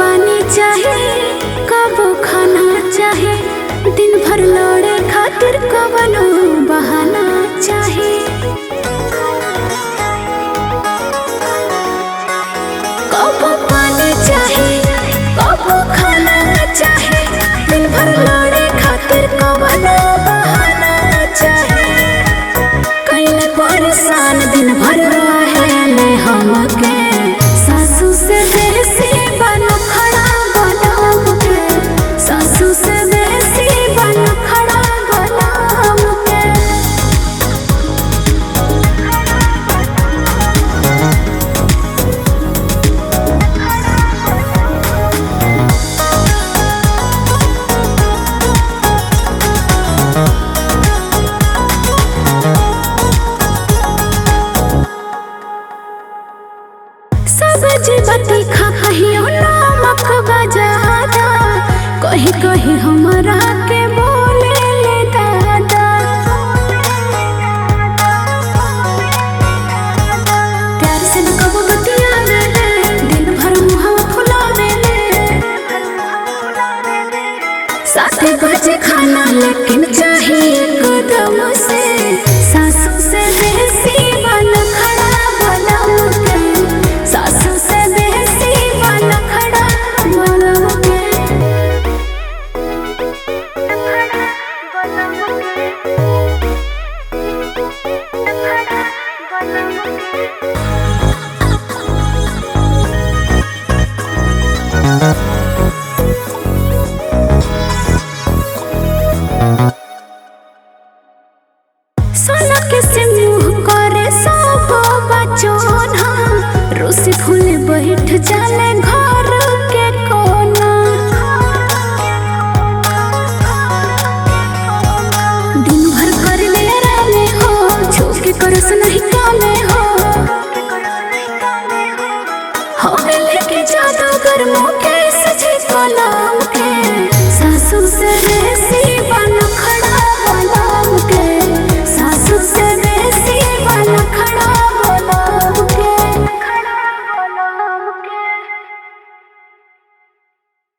पानी चाहे कबो खाना चाहे दिन भर लड़े खातिर कवनो बहाना चाहे कबो पानी चाहे कबो खाना चाहे दिन भर लड़े खातिर कवनो बहाना चाहे कैले परेशान दिन भर रहेले हमके सासू से बेसी बन खड़ा बनाम के सासू से बेसी बन खड़ा बनाम के सब्जी बती खा कहियो नमक बजादा कही कही हमरा के बोले ले दादा प्यार से न कबो बतियावे ले दिन भर मुहवा फुलावे ले साथे बजे खाना लेकिन चाहिए कदम से सासू से बेसी बन खड़ा बनम के सासू से बेसी बन खड़ा बनम के सोना के से मुंह करे सब बचोन हम रोसे फूले बैठ जाले